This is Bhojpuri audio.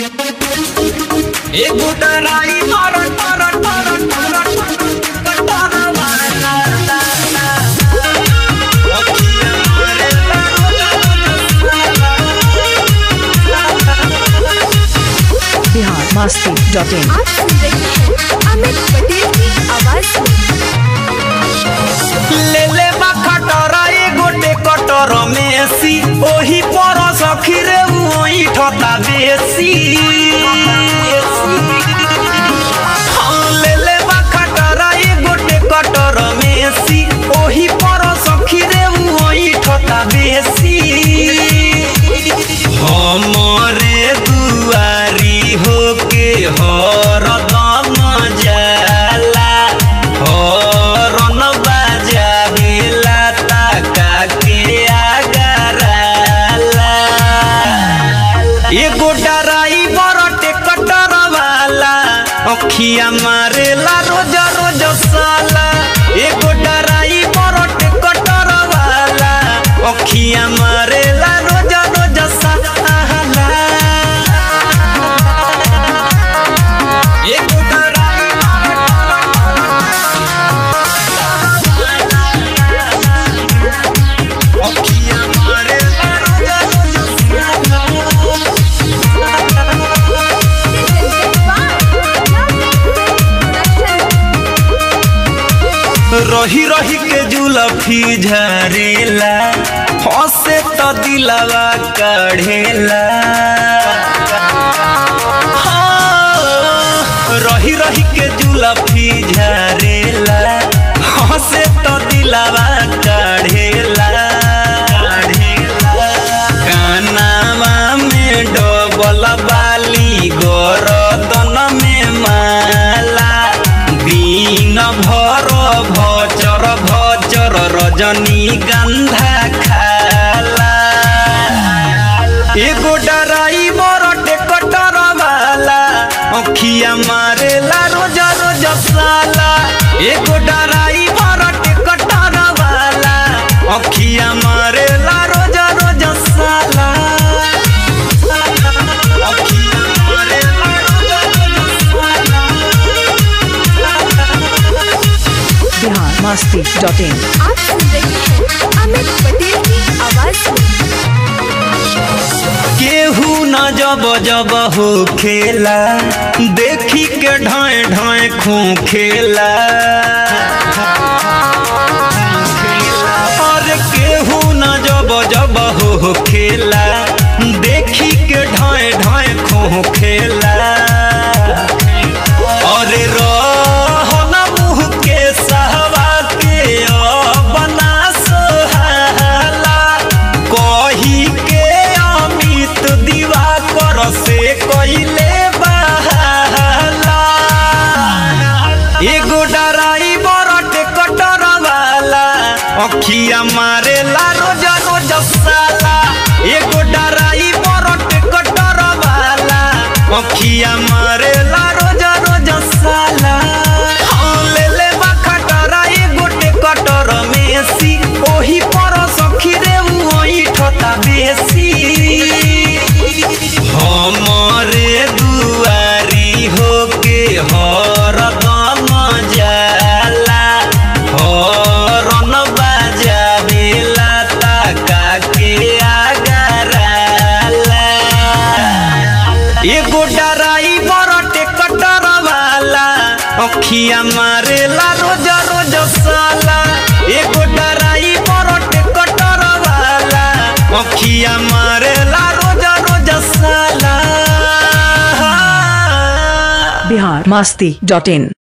एगो डराई टर टर टर टर कटर वाला अखियाँ मारे बिहार मस्ती डॉट इन आप सुन रहे हैं अमित पटेल की आवाज में ले ले बा खटरा एगो कटर मेसी ओही पर सखी रे ओही ठता बेसी हाँ, ले ले बा खटरा एगो कटर मेसी ओही पर सखी रे ओही ठता बेसी हमरे दुआरी होके हरदम जाला हरन बाजावेला ताका के आगराला एगो डराई बरटे कटर वाला अखिया मारेला रोज रोज साला एगो डराई बरटे कटर वाला अखिया मारेला रोज रोज साला एगो डराई अखिया मारेला रोज रोज साला रही रही के जुलफी झरेला हंसे तो दिलवा कढ़ेला हाँ, रही रही के जुलफी झरेला हंसे तो दिलवा कढ़ेला कानावा में डबल बाली गरदन में माला दिन भर भचर भचर रजनी गंधा खाला एगो डराई बरटे कटर वाला अखिया मारेला रोज रोज साला एगो डराई बरटे कटर वाला अखिया मारेला रोज रोज साला अखिया मारेला रोज रोज बिहार मस्ती डॉट इन आप सुन रहे हैं अमित पटेल की आवाज में केहू न जब जब हो खेला देखी के ढाए ढाए खू खेला और केहू न जब जब हो खेला देखी के ढाए ढाए खू खेला और रहन मुँह के सहवा के बना सोहाला कही के अमित दीवा कर से कइले बहाला एगो डराई बरटे कटर वाला अखिया मारेला रोज रोज साला एगो डराई बरटे कटर वाला अखिया मारेला रोज रोज साला हाँ, ले ले बा खटरा एगो कटर मेसी ओही पर सखी रे ओही ठता बेसी हमरे दुआरी होके हरदम जाला हरन बाजावेला ताका के आगराला एगो डराई बरटे कटर वाला अखिया मारेला रोज रोज साला एगो डराई बरटे कटर वाला अखिया मारेला रोज रोज साला बिहार मस्ती डॉट इन